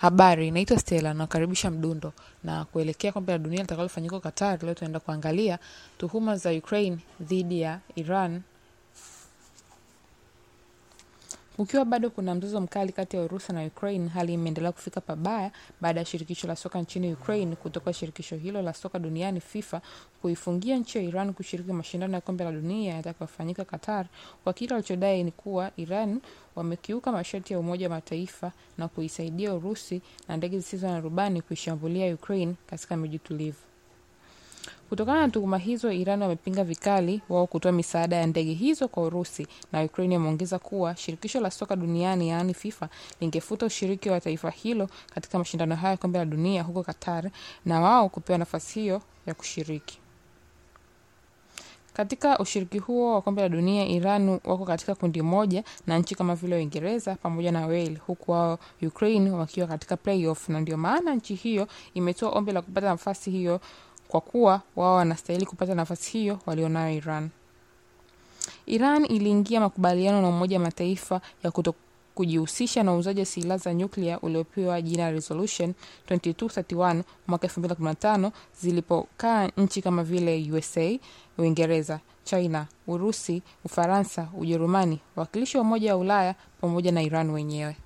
Habari, naitwa Stella nakaribisha Mdundo na kuelekea kombe la dunia litakalofanyika Qatar. Leo tunaenda kuangalia tuhuma za Ukraine dhidi ya Iran Ukiwa bado kuna mzozo mkali kati ya Urusi na Ukraine, hali imeendelea kufika pabaya baada ya shirikisho la soka nchini Ukraine kutoka shirikisho hilo la soka duniani FIFA kuifungia nchi ya Iran kushiriki mashindano ya kombe la dunia yatakayofanyika Qatar kwa kile walichodai ni kuwa Iran wamekiuka masharti ya Umoja wa Mataifa na kuisaidia Urusi na ndege zisizo na rubani kuishambulia Ukraine katika miji tulivu. Kutokana na tuhuma hizo, Iran wamepinga vikali wao kutoa misaada ya ndege hizo kwa Urusi, na Ukraine wameongeza kuwa shirikisho la soka duniani yaani FIFA lingefuta ushiriki wa taifa hilo katika mashindano hayo ya kombe la dunia huko Qatar na wao kupewa nafasi hiyo ya kushiriki. Katika ushiriki huo wa kombe la dunia, Iran wako katika kundi moja na nchi kama vile Uingereza pamoja na Wales, huku wao Ukraine wakiwa katika playoff, na ndio maana nchi hiyo imetoa ombi la kupata nafasi hiyo kwa kuwa wao wanastahili kupata nafasi hiyo walionayo Iran. Iran iliingia makubaliano na Umoja wa Mataifa ya kuto kujihusisha na uuzaji wa silaha za nyuklia uliopewa jina Resolution 2231 mwaka 2015 zilipokaa nchi kama vile USA, Uingereza, China, Urusi, Ufaransa, Ujerumani, wakilishi wa Umoja wa Ulaya pamoja na Iran wenyewe.